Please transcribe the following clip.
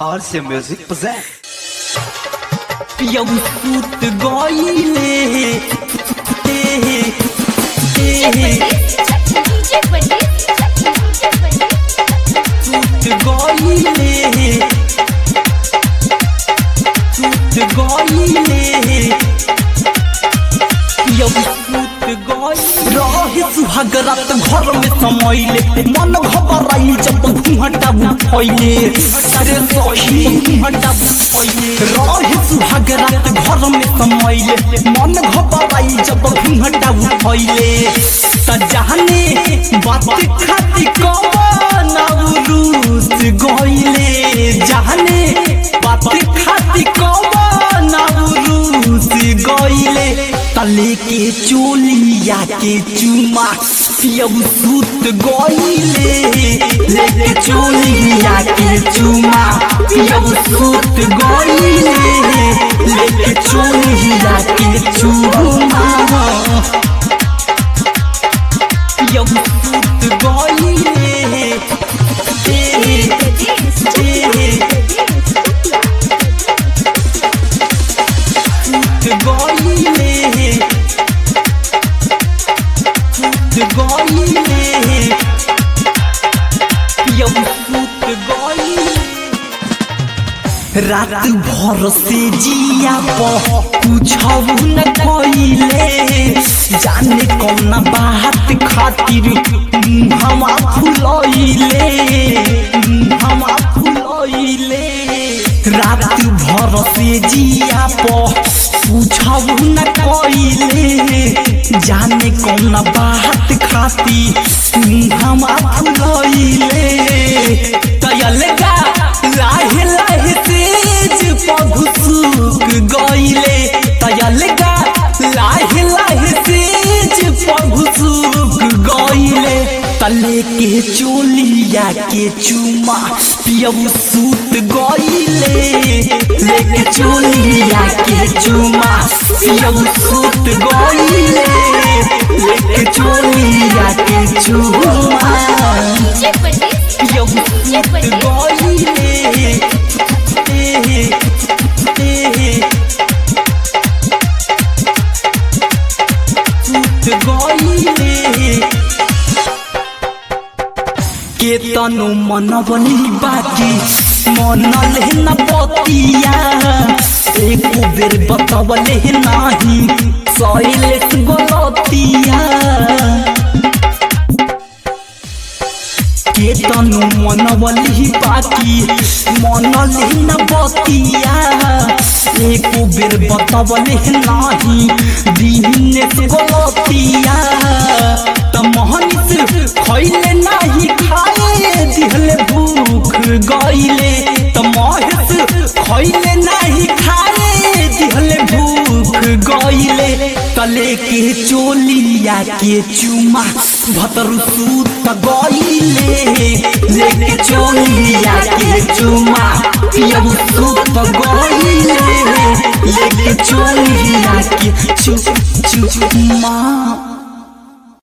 RC Music present. पियऊ सूत गईले सूत गईले सूत गईले पियऊ सूत गईले रहे सुहाग रात घर में समैले मन घबराई जब घूंघटा फैले अरे सही घूंघटा फैले रहे सुहाग रात घर में समैले मन घबराई जब घूंघटा फैले त जाने बात खाती कवन रूस गईले जाने बात खाती कवन रूस गईले तले के चोलिया के चुमा पियऊ सूत गईले लेके चोलिया के चुमा पियऊ सूत गईले लेके चोलिया के चुमा पियऊ सूत गईले ए, ए, सूत गईले सूत गईले पियऊ सूत गईले रात भर से जिया पूछऊ न कइले जाने कौन बात खातिर हम फुलइले हम फुलइले रात भर से जिया पूछऊ न कइले जाने कौन बात खातिर हम फुलइले तयलगा लाहे लाहे तेज पघुसुक गईले तयलगा लाहे लाहे तेज पघुसुक गईले तले के चोलिया के चुमा पियऊ सूत गईले लेके चोलिया के चुमा पियऊ सूत गईले लेके चोलिया के चुमा पियऊ सूत गईले सूत गईले के तनु मन बनी बाकी मन लेना पतिया एक बेर बतवले नाही सैलेस गलतिया के तनु मन बली बाकी मन लेना बतिया एक बेर बतवले नाही दिनेश गलतिया त मोहनिस खैले नाही खाए दिहले भूख गईले त महेश खैले नाही खाए दिहले भूख गईले तले के चोलिया के चुमा भतरु सूत गईले लेके चोलिया के चुमा पियऊ सूत गईले लेके चोलिया के चु चुमा